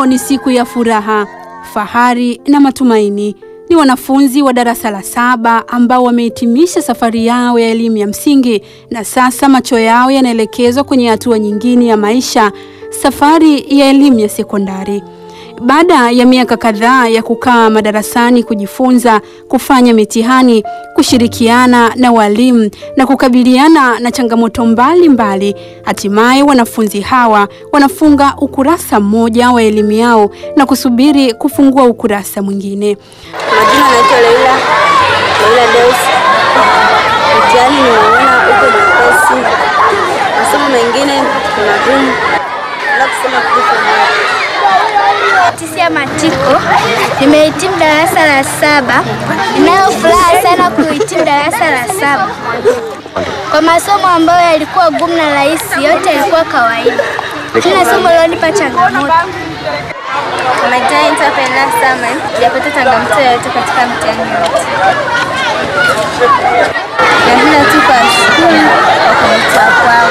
leo ni siku ya furaha, fahari na matumaini. Ni wanafunzi wa darasa la saba ambao wamehitimisha safari yao ya elimu ya msingi na sasa macho yao yanaelekezwa kwenye hatua nyingine ya maisha, safari ya elimu ya sekondari. Baada ya miaka kadhaa ya kukaa madarasani kujifunza, kufanya mitihani, kushirikiana na walimu na kukabiliana na changamoto mbalimbali, hatimaye wanafunzi hawa wanafunga ukurasa mmoja wa elimu yao na kusubiri kufungua ukurasa mwingine. Majina naitwa Leila Leila Deus. Mtihani nimeona uko mwepesi, masomo mengine ni magumu, la kusema kuliko Tisia Matiko, nimehitimu darasa la saba. Ninayo furaha sana kuhitimu darasa la saba. Kwa masomo ambayo yalikuwa gumu na rahisi, yote yalikuwa kawaida. Kila somo lilonipa changamoto. Kwa majina naitwa Penda Sama, sijapata changamoto yoyote katika mtihani wote. Napenda tu kuwashukuru kwa kunitoa kwao.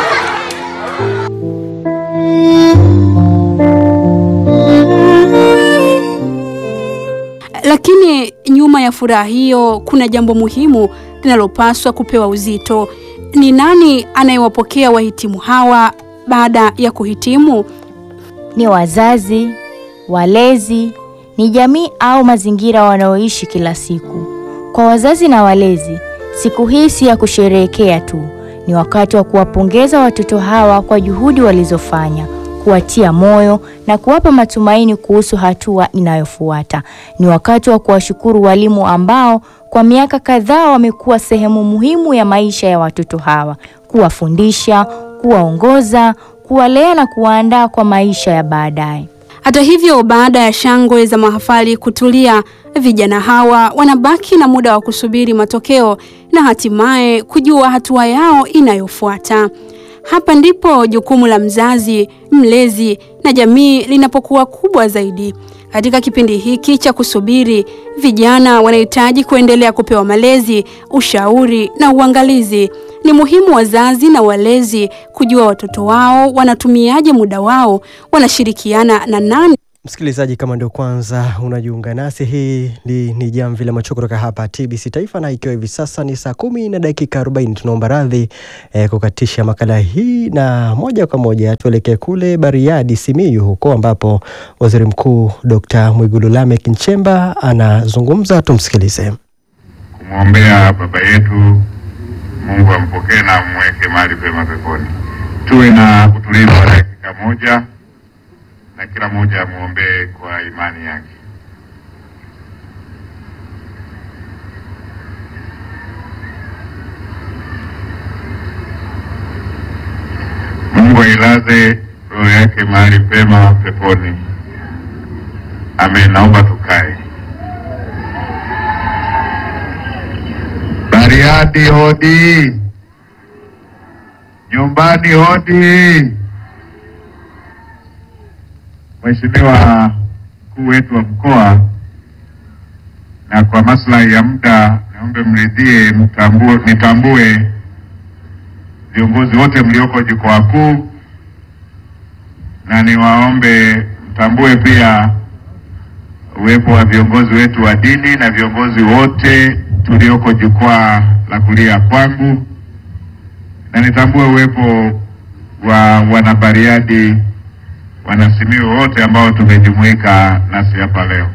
Lakini nyuma ya furaha hiyo kuna jambo muhimu linalopaswa kupewa uzito. Ni nani anayewapokea wahitimu hawa baada ya kuhitimu? Ni wazazi, walezi, ni jamii au mazingira wanaoishi kila siku. Kwa wazazi na walezi, siku hii si ya kusherehekea tu, ni wakati wa kuwapongeza watoto hawa kwa juhudi walizofanya, kuwatia moyo na kuwapa matumaini kuhusu hatua inayofuata. Ni wakati wa kuwashukuru walimu ambao kwa miaka kadhaa wamekuwa sehemu muhimu ya maisha ya watoto hawa, kuwafundisha, kuwaongoza, kuwalea na kuwaandaa kwa maisha ya baadaye. Hata hivyo, baada ya shangwe za mahafali kutulia, vijana hawa wanabaki na muda wa kusubiri matokeo na hatimaye kujua hatua yao inayofuata. Hapa ndipo jukumu la mzazi, mlezi na jamii linapokuwa kubwa zaidi. Katika kipindi hiki cha kusubiri, vijana wanahitaji kuendelea kupewa malezi, ushauri na uangalizi. Ni muhimu wazazi na walezi kujua watoto wao wanatumiaje muda wao, wanashirikiana na nani. Msikilizaji, kama ndio kwanza unajiunga nasi, hii ni, ni Jamvi la Macho kutoka hapa TBC Taifa, na ikiwa hivi sasa ni saa kumi na dakika 40, tunaomba radhi eh, kukatisha makala hii, na moja kwa moja tuelekee kule Bariadi, Simiyu, huko ambapo Waziri Mkuu Dr. Mwigulu Lameck Nchemba anazungumza. Tumsikilize. kumwombea baba yetu, Mungu ampokee na amweke mahali pema peponi. Tuwe na utulivu wa dakika moja na kila mmoja amwombee kwa imani yake. Mungu ailaze roho yake mahali pema peponi. Amen. Naomba tukae. Bariadi hodi, nyumbani hodi. Mheshimiwa mkuu wetu wa mkoa, na kwa maslahi ya muda, naombe mridhie mtambue, nitambue viongozi wote mlioko jukwaa kuu, na niwaombe mtambue pia uwepo wa viongozi wetu wa dini na viongozi wote tulioko jukwaa la kulia kwangu, na nitambue uwepo wa wanabariadi wanasimiu wote ambao tumejumuika nasi hapa leo.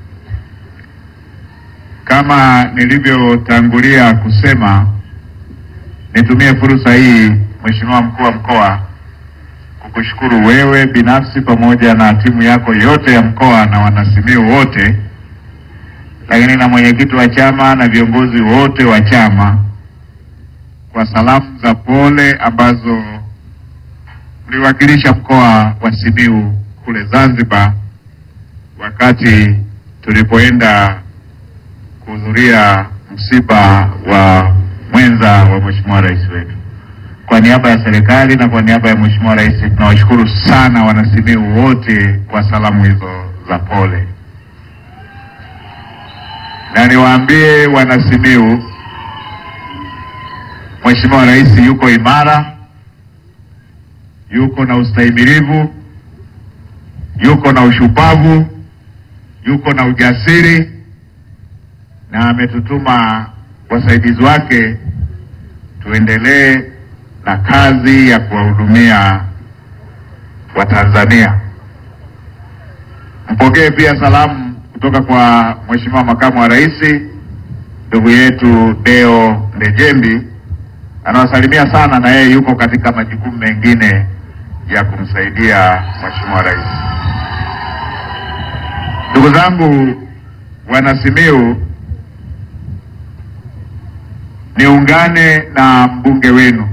Kama nilivyotangulia kusema, nitumie fursa hii Mheshimiwa mkuu wa mkoa kukushukuru wewe binafsi pamoja na timu yako yote ya mkoa na wanasimiu wote, lakini na mwenyekiti wa chama na viongozi wote wa chama kwa salamu za pole ambazo mliwakilisha mkoa wa Simiyu kule Zanzibar wakati tulipoenda kuhudhuria msiba wa mwenza wa Mheshimiwa Rais wetu. Kwa niaba ya serikali na kwa niaba ya Mheshimiwa Rais tunawashukuru sana wanasimiu wote kwa salamu hizo za pole, na niwaambie wanasimiu, Mheshimiwa Rais yuko imara yuko na ustahimilivu, yuko na ushupavu, yuko na ujasiri na ametutuma wasaidizi wake tuendelee na kazi ya kuwahudumia Watanzania. Mpokee pia salamu kutoka kwa Mheshimiwa Makamu wa Rais ndugu yetu Deo Ndejembi, anawasalimia sana, na yeye yuko katika majukumu mengine ya kumsaidia Mheshimiwa Rais. Ndugu zangu wana Simiyu, niungane na mbunge wenu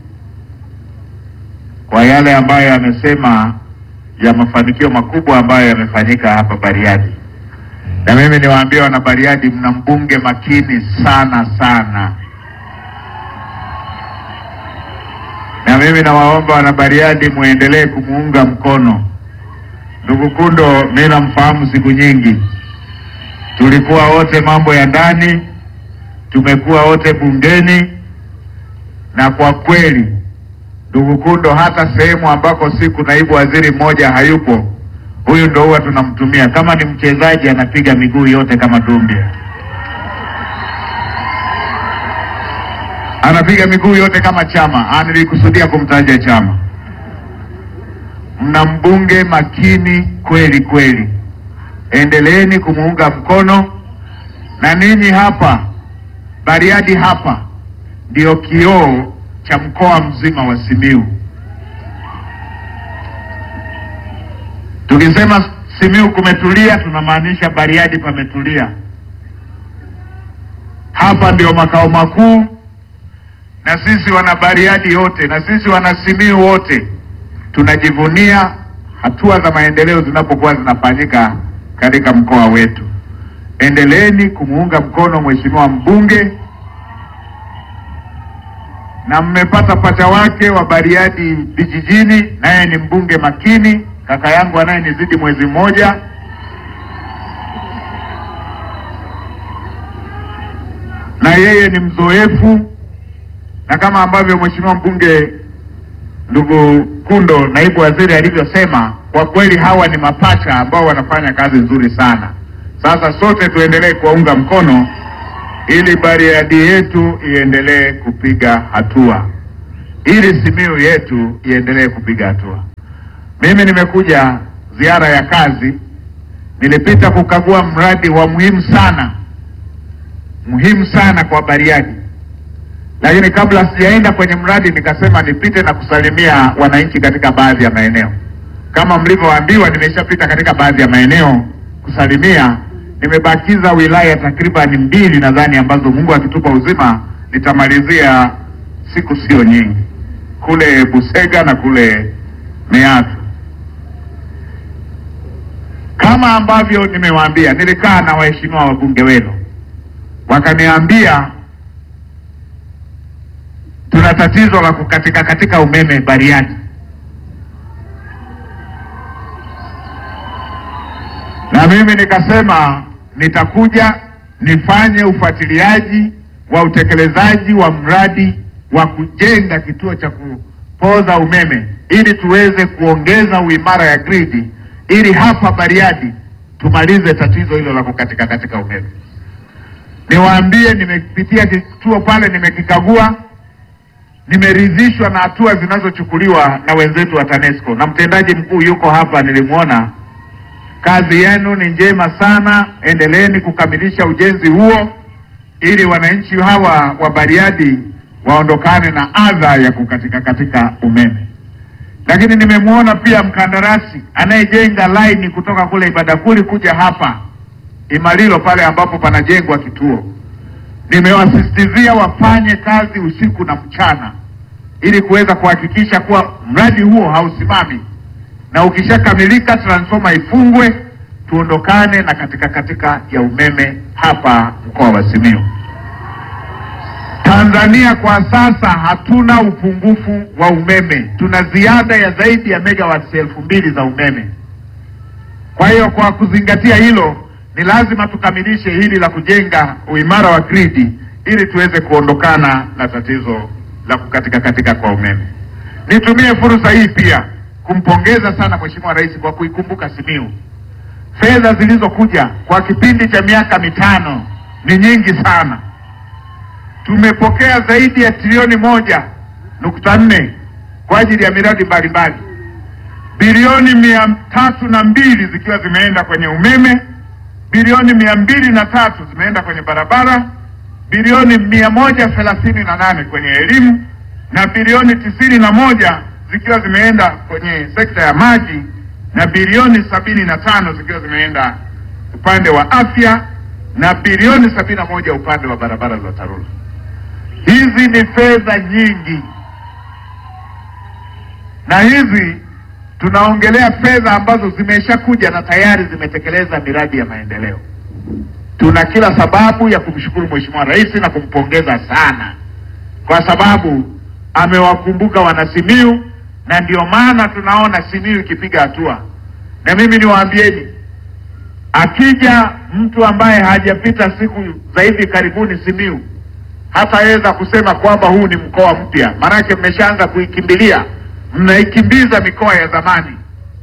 kwa yale ambayo amesema ya mafanikio makubwa ambayo yamefanyika hapa Bariadi, na mimi niwaambie wana Bariadi, mna mbunge makini sana sana, na mimi nawaomba wana Bariadi muendelee kumuunga mkono ndugu Kundo. Mimi namfahamu siku nyingi, tulikuwa wote mambo ya ndani, tumekuwa wote bungeni, na kwa kweli ndugu Kundo, hata sehemu ambako siku naibu waziri mmoja hayupo, huyu ndo huwa tunamtumia. Kama ni mchezaji, anapiga miguu yote kama Dumbia, anapiga miguu yote kama Chama. Ah, nilikusudia kumtaja Chama. Mna mbunge makini kweli kweli, endeleeni kumuunga mkono, na ninyi hapa Bariadi hapa ndio kioo cha mkoa mzima wa Simiyu. Tukisema Simiyu kumetulia, tunamaanisha Bariadi pametulia. Hapa ndio makao makuu, na sisi wana Bariadi wote na sisi wana Simiyu wote tunajivunia hatua za maendeleo zinapokuwa zinafanyika katika mkoa wetu. Endeleeni kumuunga mkono mheshimiwa mbunge na mmepata pacha wake wa Bariadi vijijini, naye ni mbunge makini, kaka yangu anayenizidi mwezi mmoja. Na yeye ni mzoefu, na kama ambavyo mheshimiwa mbunge ndugu Kundo, naibu waziri, alivyosema, kwa kweli hawa ni mapacha ambao wanafanya kazi nzuri sana. Sasa sote tuendelee kuwaunga mkono ili Bariadi yetu iendelee kupiga hatua, ili Simiyu yetu iendelee kupiga hatua. Mimi nimekuja ziara ya kazi, nilipita kukagua mradi wa muhimu sana, muhimu sana kwa Bariadi, lakini kabla sijaenda kwenye mradi nikasema nipite na kusalimia wananchi katika baadhi ya maeneo. Kama mlivyoambiwa, nimeshapita katika baadhi ya maeneo kusalimia nimebakiza wilaya takribani mbili nadhani, ambazo Mungu akitupa uzima nitamalizia siku sio nyingi, kule Busega na kule Meatu. Kama ambavyo nimewaambia, nilikaa na waheshimiwa wabunge wenu, wakaniambia tuna tatizo la kukatika katika umeme Bariadi. na mimi nikasema nitakuja nifanye ufuatiliaji wa utekelezaji wa mradi wa kujenga kituo cha kupoza umeme ili tuweze kuongeza uimara ya gridi ili hapa Bariadi tumalize tatizo hilo la kukatika katika umeme. Niwaambie, nimepitia kituo pale, nimekikagua, nimeridhishwa na hatua zinazochukuliwa na wenzetu wa TANESCO na mtendaji mkuu yuko hapa, nilimwona Kazi yenu ni njema sana, endeleeni kukamilisha ujenzi huo ili wananchi hawa wa Bariadi waondokane na adha ya kukatika katika umeme. Lakini nimemwona pia mkandarasi anayejenga laini kutoka kule Ibadakuli kuja hapa Imalilo pale ambapo panajengwa kituo. Nimewasisitizia wafanye kazi usiku na mchana ili kuweza kuhakikisha kuwa mradi huo hausimami na ukishakamilika transforma ifungwe, tuondokane na katika katika ya umeme hapa mkoa wa Simiyu. Tanzania kwa sasa hatuna upungufu wa umeme, tuna ziada ya zaidi ya megawatts elfu mbili za umeme. Kwa hiyo kwa kuzingatia hilo, ni lazima tukamilishe hili la kujenga uimara wa gridi ili tuweze kuondokana na tatizo la kukatika katika kwa umeme. Nitumie fursa hii pia kumpongeza sana Mheshimiwa Rais kwa kuikumbuka Simiyu. Fedha zilizokuja kwa kipindi cha miaka mitano ni nyingi sana. Tumepokea zaidi ya trilioni moja nukta nne kwa ajili ya miradi mbalimbali, bilioni mia tatu na mbili zikiwa zimeenda kwenye umeme, bilioni mia mbili na tatu zimeenda kwenye barabara, bilioni mia moja thelathini na nane kwenye elimu na bilioni tisini na moja zikiwa zimeenda kwenye sekta ya maji na bilioni sabini na tano zikiwa zimeenda upande wa afya na bilioni sabini na moja upande wa barabara za TARURA. Hizi ni fedha nyingi, na hizi tunaongelea fedha ambazo zimeshakuja na tayari zimetekeleza miradi ya maendeleo. Tuna kila sababu ya kumshukuru Mheshimiwa Rais na kumpongeza sana kwa sababu amewakumbuka wanasimiu na ndio maana tunaona Simiyu ikipiga hatua. Na mimi niwaambieni, akija mtu ambaye hajapita siku za hivi karibuni Simiyu hataweza kusema kwamba huu ni mkoa mpya, maanake mmeshaanza kuikimbilia, mnaikimbiza mikoa ya zamani.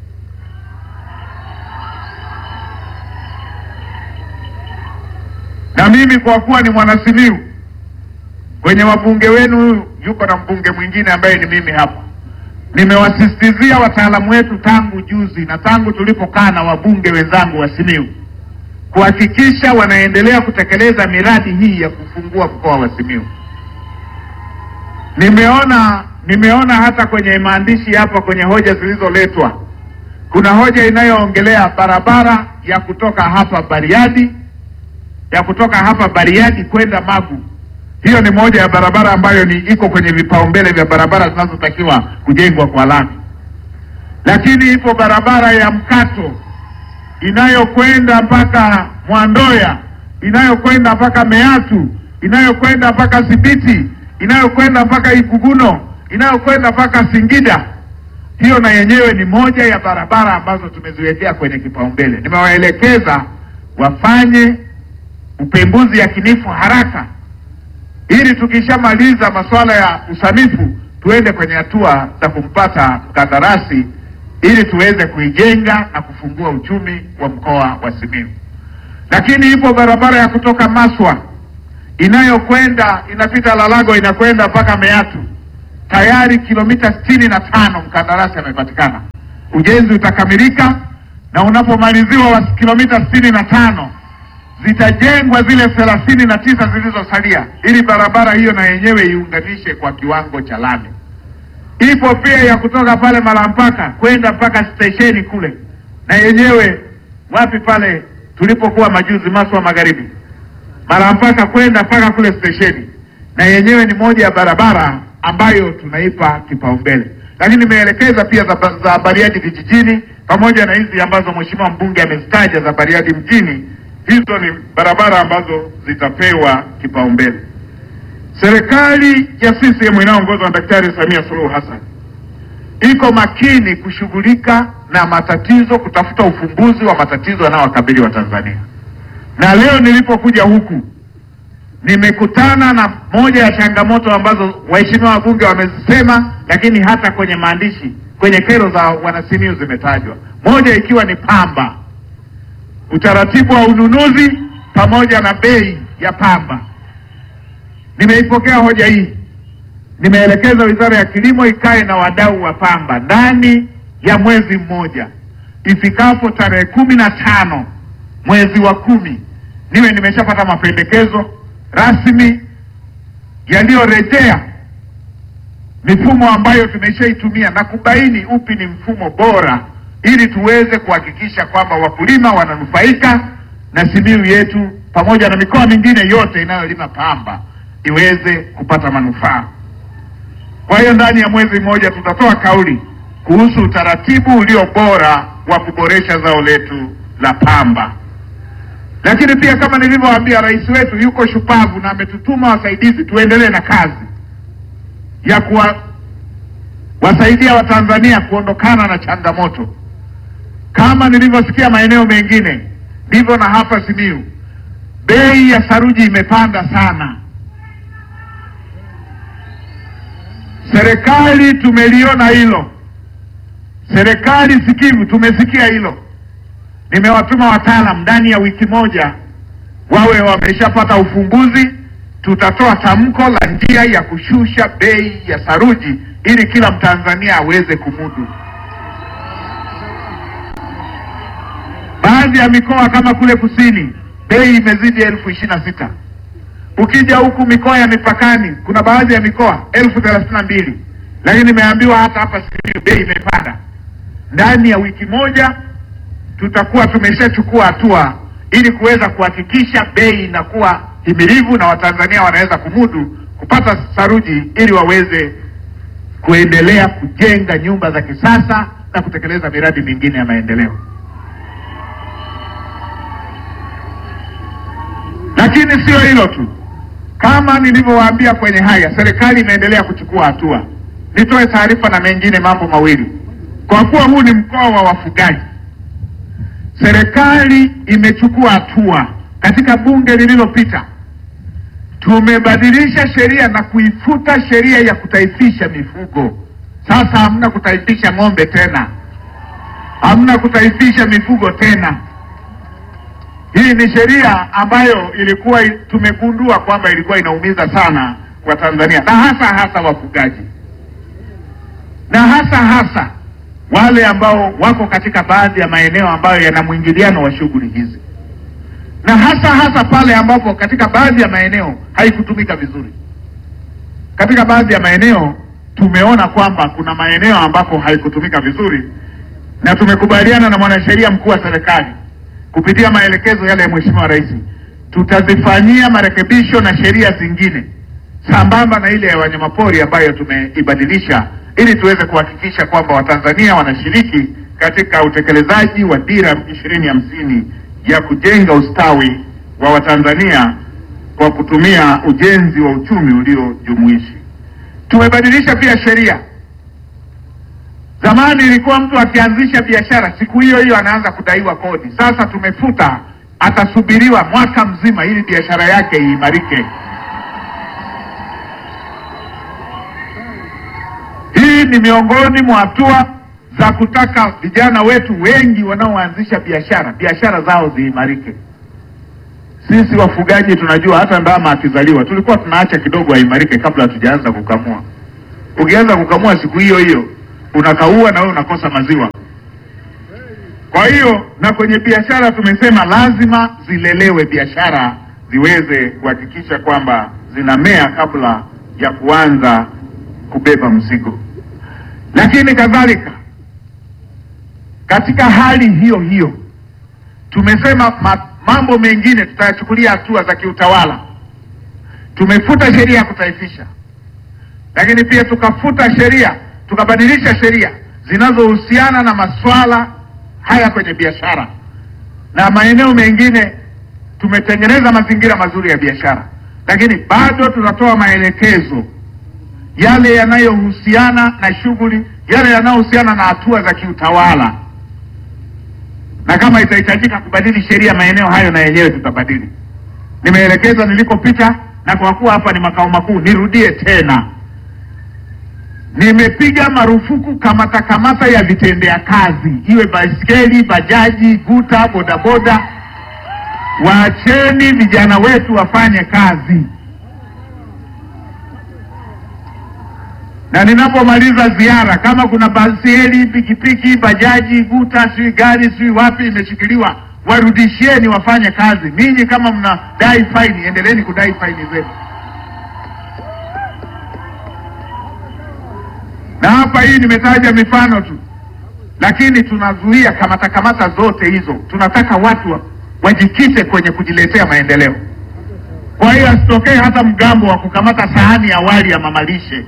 Na mimi kwa kuwa ni mwanasimiu, kwenye wabunge wenu huyu yuko na mbunge mwingine ambaye ni mimi hapa nimewasisitizia wataalamu wetu tangu juzi na tangu tulipokaa na wabunge wenzangu wa Simiyu kuhakikisha wanaendelea kutekeleza miradi hii ya kufungua mkoa wa Simiyu. Nimeona nimeona hata kwenye maandishi hapa kwenye hoja zilizoletwa, kuna hoja inayoongelea barabara ya kutoka hapa Bariadi, ya kutoka hapa Bariadi kwenda Magu. Hiyo ni moja ya barabara ambayo ni iko kwenye vipaumbele vya barabara zinazotakiwa kujengwa kwa lami, lakini ipo barabara ya mkato inayokwenda mpaka Mwandoya, inayokwenda mpaka Meatu, inayokwenda mpaka Sibiti, inayokwenda mpaka Iguguno, inayokwenda mpaka Singida. Hiyo na yenyewe ni moja ya barabara ambazo tumeziwekea kwenye kipaumbele. Nimewaelekeza wafanye upembuzi yakinifu haraka ili tukishamaliza masuala ya usanifu tuende kwenye hatua za kumpata mkandarasi ili tuweze kuijenga na kufungua uchumi wa mkoa wa Simiyu. Lakini ipo barabara ya kutoka Maswa inayokwenda inapita Lalago inakwenda mpaka Meatu, tayari kilomita sitini na tano mkandarasi amepatikana. Ujenzi utakamilika na unapomaliziwa wa kilomita sitini na tano zitajengwa zile thelathini na tisa zilizosalia ili barabara hiyo na yenyewe iunganishe kwa kiwango cha lami. Ipo pia ya kutoka pale Malampaka kwenda mpaka stesheni kule, na yenyewe wapi pale tulipokuwa majuzi Maswa Magharibi, Malampaka kwenda mpaka kule stesheni, na yenyewe ni moja ya barabara ambayo tunaipa kipaumbele. Lakini nimeelekeza pia za, za Bariadi vijijini pamoja na hizi ambazo mheshimiwa mbunge amezitaja za Bariadi mjini hizo ni barabara ambazo zitapewa kipaumbele. Serikali ya CCM inayoongozwa na Daktari Samia Suluhu Hassan iko makini kushughulika na matatizo, kutafuta ufumbuzi wa matatizo yanayowakabili Watanzania. Na leo nilipokuja huku nimekutana na moja ya changamoto ambazo waheshimiwa wabunge wamezisema, lakini hata kwenye maandishi kwenye kero za wanasimiu zimetajwa, moja ikiwa ni pamba utaratibu wa ununuzi pamoja na bei ya pamba. Nimeipokea hoja hii, nimeelekeza Wizara ya Kilimo ikae na wadau wa pamba ndani ya mwezi mmoja, ifikapo tarehe kumi na tano mwezi wa kumi niwe nimeshapata mapendekezo rasmi yaliyorejea mifumo ambayo tumeshaitumia na kubaini upi ni mfumo bora ili tuweze kuhakikisha kwamba wakulima wananufaika na Simiyu yetu pamoja na mikoa mingine yote inayolima pamba iweze kupata manufaa. Kwa hiyo ndani ya mwezi mmoja tutatoa kauli kuhusu utaratibu ulio bora wa kuboresha zao letu la pamba. Lakini pia kama nilivyowaambia, rais wetu yuko shupavu na ametutuma wasaidizi tuendelee na kazi ya kuwasaidia Watanzania kuondokana na changamoto kama nilivyosikia maeneo mengine, ndivyo na hapa Simiyu, bei ya saruji imepanda sana. Serikali tumeliona hilo. Serikali sikivu, tumesikia hilo. Nimewatuma wataalam ndani ya wiki moja wawe wameshapata ufumbuzi. Tutatoa tamko la njia ya kushusha bei ya saruji ili kila Mtanzania aweze kumudu. Baadhi ya mikoa kama kule kusini bei imezidi elfu ishirini na sita. Ukija huku mikoa ya mipakani kuna baadhi ya mikoa elfu thelathini na mbili, lakini nimeambiwa hata hapa Simiyu bei imepanda. Ndani ya wiki moja tutakuwa tumeshachukua hatua ili kuweza kuhakikisha bei inakuwa himilivu na Watanzania wanaweza kumudu kupata saruji ili waweze kuendelea kujenga nyumba za kisasa na kutekeleza miradi mingine ya maendeleo. Lakini sio hilo tu, kama nilivyowaambia kwenye haya, serikali imeendelea kuchukua hatua. Nitoe taarifa na mengine mambo mawili. Kwa kuwa huu ni mkoa wa wafugaji, serikali imechukua hatua. Katika bunge lililopita, tumebadilisha sheria na kuifuta sheria ya kutaifisha mifugo. Sasa hamna kutaifisha ng'ombe tena, hamna kutaifisha mifugo tena. Hii ni sheria ambayo ilikuwa tumegundua kwamba ilikuwa inaumiza sana Watanzania na hasa hasa wafugaji na hasa hasa wale ambao wako katika baadhi ya maeneo ambayo yana mwingiliano wa shughuli hizi, na hasa hasa pale ambapo katika baadhi ya maeneo haikutumika vizuri. Katika baadhi ya maeneo tumeona kwamba kuna maeneo ambapo haikutumika vizuri, na tumekubaliana na mwanasheria mkuu wa serikali kupitia maelekezo yale ya Mheshimiwa Rais, tutazifanyia marekebisho na sheria zingine sambamba na ile ya wanyamapori ambayo tumeibadilisha ili tuweze kuhakikisha kwamba Watanzania wanashiriki katika utekelezaji wa dira ishirini hamsini ya kujenga ustawi wa Watanzania kwa kutumia ujenzi wa uchumi uliojumuishi. Tumebadilisha pia sheria. Zamani ilikuwa mtu akianzisha biashara siku hiyo hiyo anaanza kudaiwa kodi. Sasa tumefuta, atasubiriwa mwaka mzima ili biashara yake iimarike. Hii ni miongoni mwa hatua za kutaka vijana wetu wengi wanaoanzisha biashara biashara zao ziimarike. Sisi wafugaji tunajua, hata ndama akizaliwa tulikuwa tunaacha kidogo aimarike kabla hatujaanza kukamua. Ukianza kukamua siku hiyo hiyo unakaua na wewe unakosa maziwa. Kwa hiyo na kwenye biashara tumesema lazima zilelewe biashara ziweze kuhakikisha kwamba zinamea kabla ya kuanza kubeba mzigo. Lakini kadhalika katika hali hiyo hiyo tumesema ma, mambo mengine tutayachukulia hatua za kiutawala. Tumefuta sheria ya kutaifisha, lakini pia tukafuta sheria tukabadilisha sheria zinazohusiana na masuala haya kwenye biashara na maeneo mengine. Tumetengeneza mazingira mazuri ya biashara, lakini bado tunatoa maelekezo yale yanayohusiana na shughuli, yale yanayohusiana na hatua za kiutawala, na kama itahitajika kubadili sheria maeneo hayo, na yenyewe tutabadili. Nimeelekeza nilikopita, na kwa kuwa hapa ni makao makuu, nirudie tena nimepiga marufuku kamata kamata ya vitendea kazi, iwe baiskeli, bajaji, guta, bodaboda. Waacheni vijana wetu wafanye kazi. Na ninapomaliza ziara, kama kuna baiskeli, pikipiki, bajaji, guta, sijui gari, sijui wapi imeshikiliwa, warudishieni wafanye kazi. Ninyi kama mnadai faini, endeleeni kudai faini zenu. na hapa hii nimetaja mifano tu, lakini tunazuia kamata kamata zote hizo. Tunataka watu wa, wajikite kwenye kujiletea maendeleo. Kwa hiyo asitokee hata mgambo wa kukamata sahani ya wali ya mamalishe.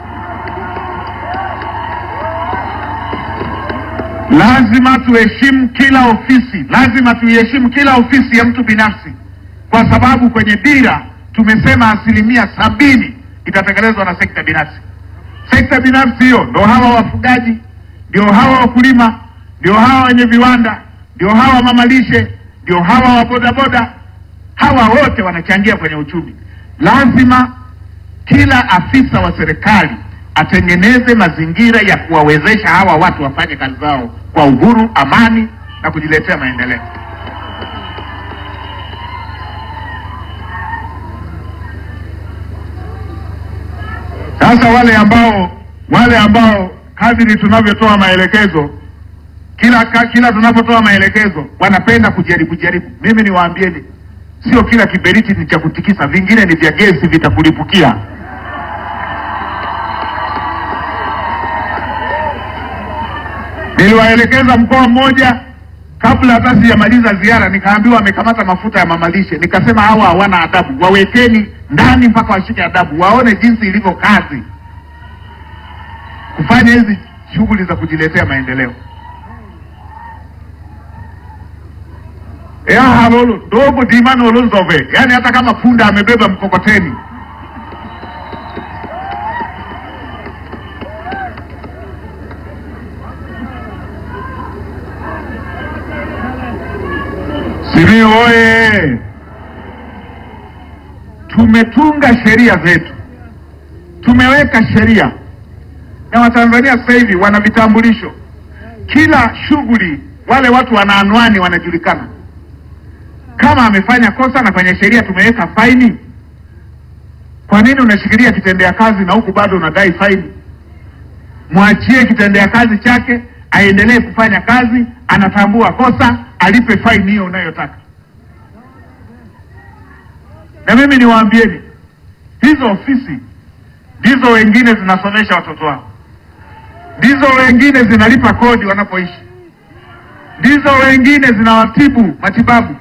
Lazima tuheshimu kila ofisi, lazima tuiheshimu kila ofisi ya mtu binafsi, kwa sababu kwenye dira tumesema asilimia sabini itatekelezwa na sekta binafsi. Sekta binafsi hiyo ndio hawa wafugaji, ndio hawa wakulima, ndio hawa wenye viwanda, ndio hawa mamalishe, ndio hawa wa bodaboda. Hawa wote wanachangia kwenye uchumi. Lazima kila afisa wa serikali atengeneze mazingira ya kuwawezesha hawa watu wafanye kazi zao kwa uhuru, amani na kujiletea maendeleo. Sasa wale ambao wale ambao kadiri tunavyotoa maelekezo kila ka, kila tunapotoa maelekezo wanapenda kujaribu jaribu. Mimi niwaambieni, sio kila kiberiti ni cha kutikisa, vingine ni vya gesi, vitakulipukia. Niliwaelekeza mkoa mmoja kabla hata sijamaliza ziara, nikaambiwa wamekamata mafuta ya mamalishe. Nikasema hawa hawana adabu, wawekeni ndani mpaka washike adabu, waone jinsi ilivyo kazi kufanya hizi shughuli za kujiletea maendeleo. ya halolo ndogo dimano olonzove, yaani hata kama punda amebeba mkokoteni Simiyu oye! Tumetunga sheria zetu, tumeweka sheria na Watanzania sasa hivi wana vitambulisho. Kila shughuli, wale watu wana anwani, wanajulikana. Kama amefanya kosa na kwenye sheria tumeweka faini, kwa nini unashikilia kitendea kazi na huku bado unadai faini? Mwachie kitendea kazi chake aendelee kufanya kazi, anatambua kosa, alipe faini hiyo unayotaka. Na mimi niwaambieni, hizo ofisi ndizo wengine zinasomesha watoto wao, ndizo wengine zinalipa kodi wanapoishi, ndizo wengine zinawatibu matibabu.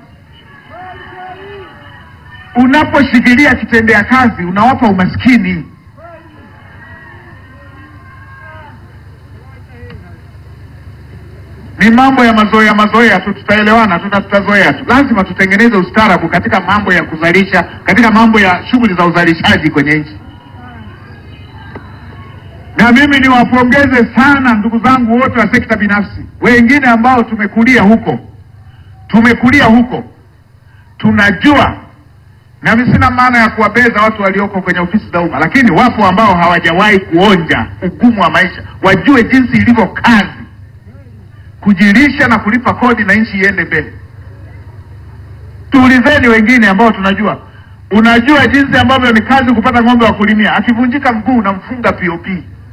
Unaposhikilia kitendea kazi unawapa umaskini. Ni mambo ya mazoea mazoea tu, tutaelewana tu na tutazoea tu. Lazima tutengeneze ustaarabu katika mambo ya kuzalisha, katika mambo ya shughuli za uzalishaji kwenye nchi. Na mimi niwapongeze sana ndugu zangu wote wa sekta binafsi, wengine ambao tumekulia huko, tumekulia huko, tunajua na mimi sina maana ya kuwabeza watu walioko kwenye ofisi za umma, lakini wapo ambao hawajawahi kuonja ugumu wa maisha, wajue jinsi ilivyo kazi kujilisha na kulipa kodi na nchi iende mbele. Tuulizeni wengine ambao tunajua. Unajua jinsi ambavyo ni kazi kupata ng'ombe wa kulimia, akivunjika mguu unamfunga POP.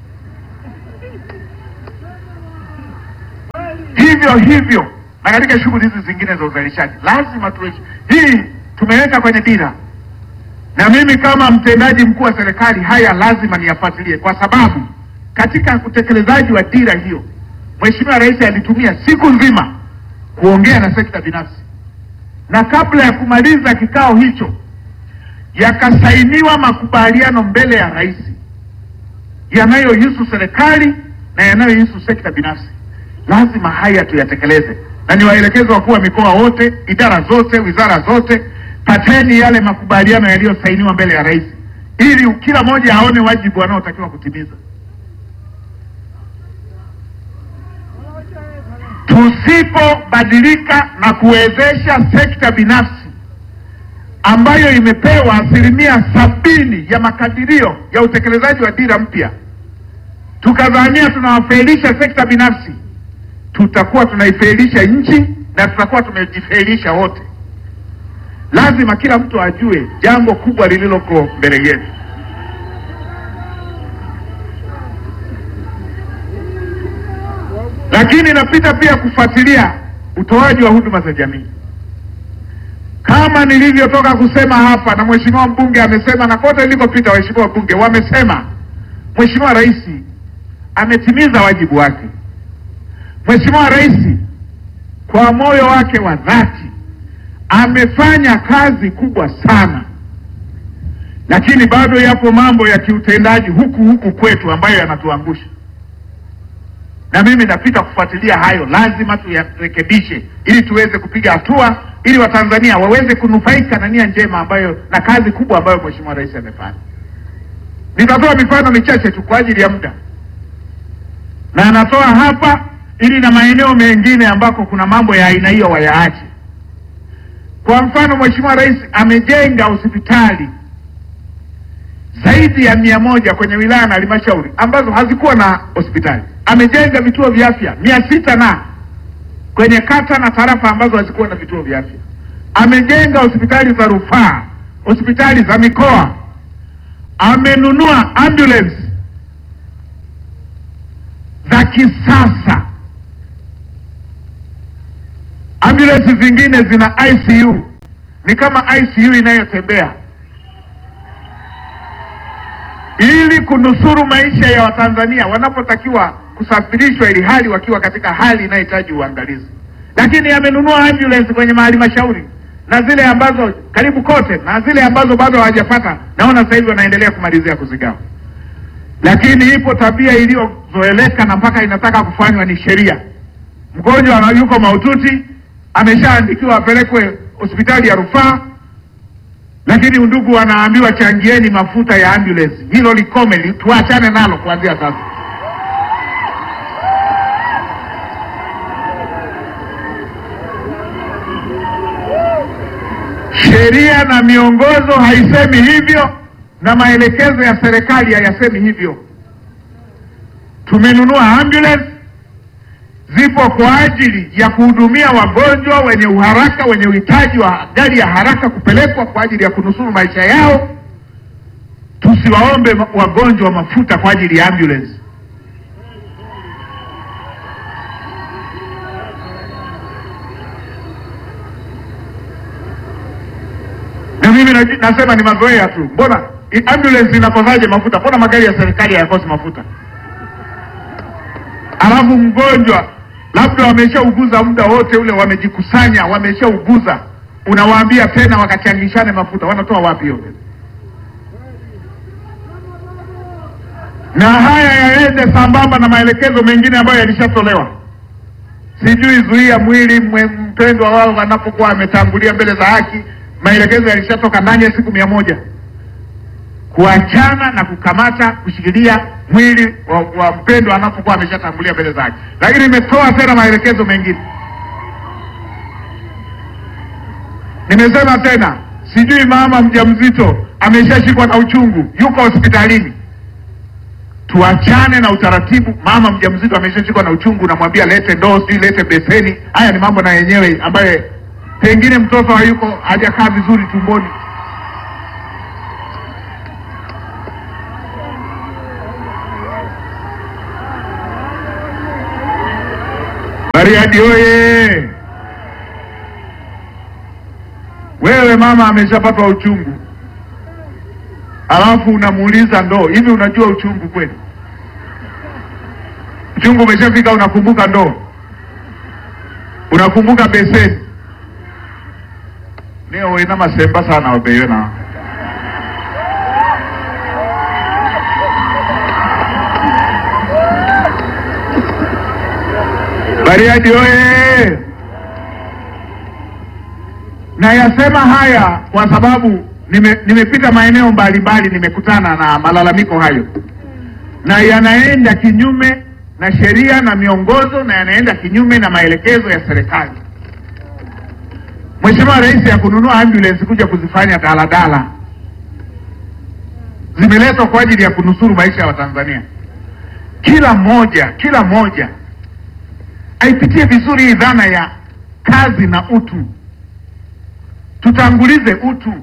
Hivyo hivyo na katika shughuli hizi zingine za uzalishaji lazima tuwe hii tumeweka kwenye dira, na mimi kama mtendaji mkuu wa serikali haya lazima niyafuatilie, kwa sababu katika utekelezaji wa dira hiyo Mheshimiwa Rais alitumia siku nzima kuongea na sekta binafsi, na kabla ya kumaliza kikao hicho yakasainiwa makubaliano mbele ya rais yanayohusu serikali na yanayohusu sekta binafsi. Lazima haya tuyatekeleze, na niwaelekeze wakuu wa mikoa wote, idara zote, wizara zote, pateni yale makubaliano yaliyosainiwa mbele ya rais, ili kila mmoja aone wajibu anaotakiwa kutimiza. Tusipobadilika na kuwezesha sekta binafsi ambayo imepewa asilimia sabini ya makadirio ya utekelezaji wa dira mpya, tukadhania tunawafailisha sekta binafsi, tutakuwa tunaifailisha nchi na tutakuwa tumejifailisha wote. Lazima kila mtu ajue jambo kubwa lililoko mbele yetu. Lakini napita pia kufuatilia utoaji wa huduma za jamii kama nilivyotoka kusema hapa, na mheshimiwa mbunge amesema, na kote nilikopita waheshimiwa wabunge wamesema, Mheshimiwa Rais ametimiza wajibu wake. Mheshimiwa Rais kwa moyo wake wa dhati amefanya kazi kubwa sana, lakini bado yapo mambo ya kiutendaji huku huku kwetu ambayo yanatuangusha na mimi napita kufuatilia hayo, lazima tuyarekebishe ili tuweze kupiga hatua, ili Watanzania waweze kunufaika na nia njema ambayo na kazi kubwa ambayo Mheshimiwa Rais amefanya. Nitatoa mifano michache tu kwa ajili ya muda, na anatoa hapa ili na maeneo mengine ambako kuna mambo ya aina hiyo wayaache. Kwa mfano, Mheshimiwa Rais amejenga hospitali zaidi ya mia moja kwenye wilaya na halmashauri ambazo hazikuwa na hospitali. Amejenga vituo vya afya mia sita na kwenye kata na tarafa ambazo hazikuwa na vituo vya afya. Amejenga hospitali za rufaa, hospitali za mikoa, amenunua ambulance za kisasa. Ambulance zingine zina ICU, ni kama ICU inayotembea ili kunusuru maisha ya Watanzania wanapotakiwa kusafirishwa ili hali wakiwa katika hali inayohitaji uangalizi. Lakini amenunua ambulance kwenye mahalmashauri na zile ambazo karibu kote na zile ambazo bado hawajapata, naona sasa hivi wanaendelea kumalizia kuzigawa. Lakini ipo tabia iliyozoeleka na mpaka inataka kufanywa ni sheria. Mgonjwa yuko mahututi, ameshaandikiwa apelekwe hospitali ya rufaa lakini undugu wanaambiwa changieni mafuta ya ambulance. Hilo likome, li- tuachane nalo kuanzia sasa. Sheria na miongozo haisemi hivyo na maelekezo ya serikali hayasemi hivyo. Tumenunua ambulance zipo kwa ajili ya kuhudumia wagonjwa wenye uharaka wenye uhitaji wa gari ya haraka kupelekwa kwa ajili ya kunusuru maisha yao. Tusiwaombe ma- wagonjwa mafuta kwa ajili ya ambulance. Na mimi naji- nasema ni mazoea tu. Mbona i- ambulance inakosaje mafuta? Mbona magari ya serikali hayakosi mafuta? alafu mgonjwa labda wameshauguza muda wote ule, wamejikusanya wameshauguza, unawaambia tena wakachangishane mafuta, wanatoa wapi hiyo? Na haya yaende sambamba na maelekezo mengine ambayo yalishatolewa. Sijui zuia mwili mwe- mpendwa wao wanapokuwa ametangulia mbele za haki, maelekezo yalishatoka ndani ya siku mia moja kuachana na kukamata kushikilia mwili wa, wa mpendwa anapokuwa ameshatangulia mbele zake, lakini imetoa tena maelekezo mengine. Nimesema tena, sijui mama mjamzito ameshashikwa na uchungu, yuko hospitalini, tuachane na utaratibu. Mama mjamzito ameshashikwa na uchungu, namwambia lete ndoo, sijui lete beseni. Haya ni mambo na yenyewe ambaye pengine mtoto hayuko hajakaa vizuri tumboni. Bariadi oye! Wewe mama ameshapatwa uchungu, alafu unamuuliza ndoo. Hivi unajua uchungu kweli? Uchungu umeshafika, unakumbuka ndoo, unakumbuka beseni. niyo wina masemba sana wabeyona Bariadi oye! Nayasema haya kwa sababu nime- nimepita maeneo mbalimbali, nimekutana na malalamiko hayo, na yanaenda kinyume na sheria na miongozo, na yanaenda kinyume na maelekezo ya serikali. Mheshimiwa Rais ya kununua ambulance kuja kuzifanya daladala, zimeletwa kwa ajili ya kunusuru maisha ya Watanzania. Kila mmoja kila mmoja aipitie vizuri hii dhana ya kazi na utu, tutangulize utu.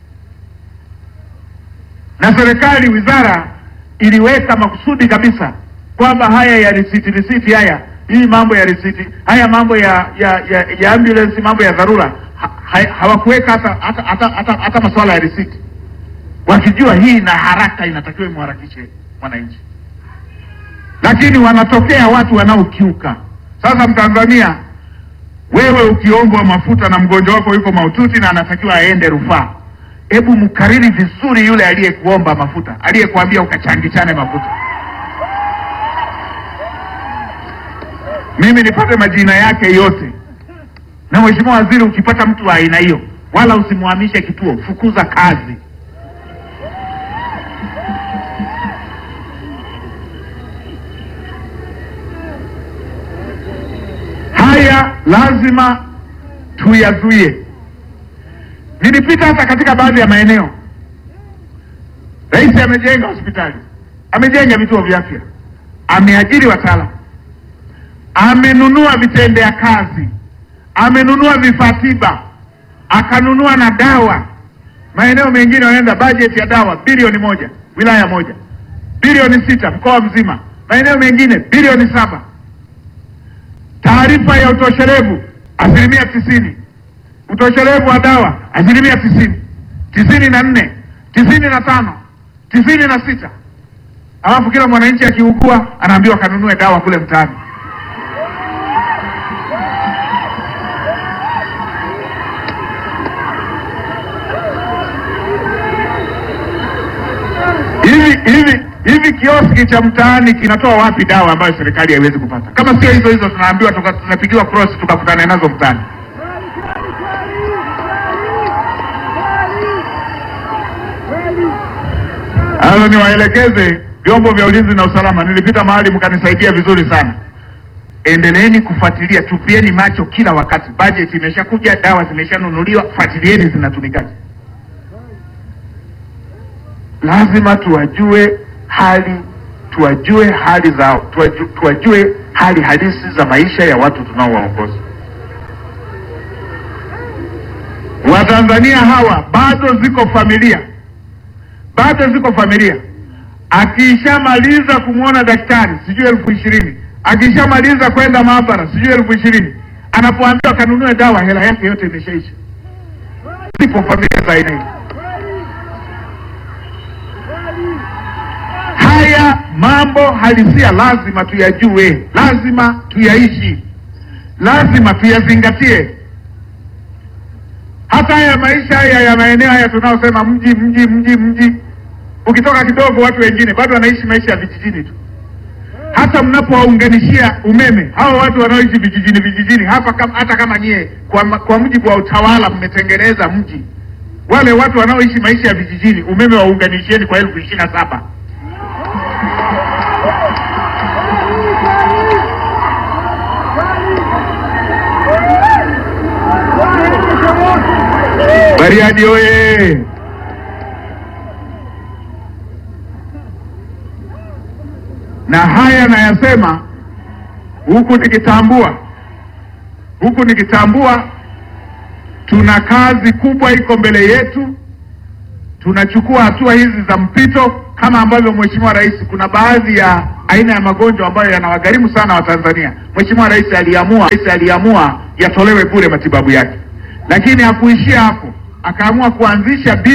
Na serikali, wizara iliweka makusudi kabisa kwamba haya ya risiti risiti, haya hii mambo ya risiti, haya mambo ya ya, ya, ya ambulance, mambo ya dharura ha, ha, hawakuweka hata hata, hata, hata, hata masuala ya risiti, wakijua hii na haraka inatakiwa imharakishe mwananchi, lakini wanatokea watu wanaokiuka. Sasa Mtanzania, wewe ukiombwa mafuta na mgonjwa wako yuko mahututi na anatakiwa aende rufaa, hebu mkariri vizuri yule aliyekuomba mafuta, aliyekuambia ukachangichane mafuta. Mimi nipate majina yake yote. Na Mheshimiwa Waziri, ukipata mtu wa aina hiyo, wala usimhamishe kituo, fukuza kazi. Haya lazima tuyazuie. Nilipita hata katika baadhi ya maeneo Rais amejenga hospitali, amejenga vituo vya afya, ameajiri wataalamu, amenunua vitendea kazi, amenunua vifaa tiba, akanunua na dawa. Maeneo mengine wanaenda bajeti ya dawa bilioni moja wilaya moja, bilioni sita mkoa mzima, maeneo mengine bilioni saba. Taarifa ya utoshelevu asilimia tisini, utoshelevu wa dawa asilimia tisini, tisini na nne, tisini na tano, tisini na sita. Alafu kila mwananchi akiugua anaambiwa kanunue dawa kule mtaani. hivi hivi hivi kioski cha mtaani kinatoa wapi dawa ambayo serikali haiwezi kupata? Kama sio hizo hizo tunaambiwa tuka, tunapigiwa cross tukakutana nazo mtaani. Sasa niwaelekeze vyombo vya ulinzi na usalama, nilipita mahali mkanisaidia vizuri sana. Endeleeni kufuatilia, tupieni macho kila wakati. Bajeti imeshakuja, dawa zimeshanunuliwa, fuatilieni zinatumikaje. Lazima tuwajue hali tuwajue hali zao, tuwajue, tuwajue hali halisi za maisha ya watu tunaowaongoza. Watanzania hawa bado ziko familia, bado ziko familia. Akishamaliza kumwona daktari sijui elfu ishirini, akishamaliza kwenda maabara sijui elfu ishirini, anapoambiwa kanunue dawa, hela yake yote imeshaisha. Zipo familia za aina hii. Haya mambo halisia lazima tuyajue, lazima tuyaishi, lazima tuyazingatie. Hata haya maisha haya ya maeneo haya tunaosema mji mji mji mji, ukitoka kidogo, watu wengine bado wanaishi maisha ya vijijini tu. Hata mnapowaunganishia umeme hawa watu wanaoishi vijijini vijijini hapa, kama, hata kama nyie kwa, kwa mujibu wa utawala mmetengeneza mji, wale watu wanaoishi maisha ya vijijini umeme waunganishieni kwa elfu ishirini na saba. Bariadi oye! Na haya nayasema huku nikitambua, huku nikitambua tuna kazi kubwa iko mbele yetu. Tunachukua hatua hizi za mpito kama ambavyo Mheshimiwa Rais, kuna baadhi ya aina ya magonjwa ambayo yanawagharimu sana Watanzania. Mheshimiwa Rais aliamua, Rais aliamua yatolewe bure matibabu yake, lakini hakuishia hapo, akaamua kuanzisha